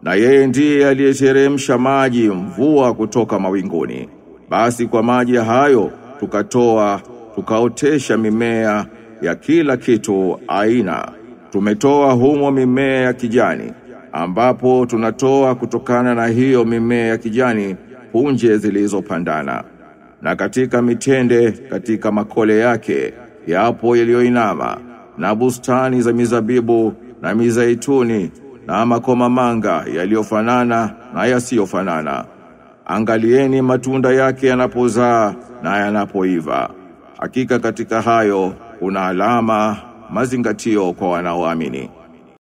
Na yeye ndiye aliyeteremsha maji mvua kutoka mawinguni. Basi kwa maji hayo tukatoa tukaotesha mimea ya kila kitu aina. Tumetoa humo mimea ya kijani ambapo tunatoa kutokana na hiyo mimea ya kijani punje zilizopandana. Na katika mitende katika makole yake yapo yaliyoinama na bustani za mizabibu na mizaituni na makomamanga yaliyofanana na yasiyofanana. Angalieni matunda yake yanapozaa na yanapoiva. Hakika katika hayo kuna alama mazingatio kwa wanaoamini.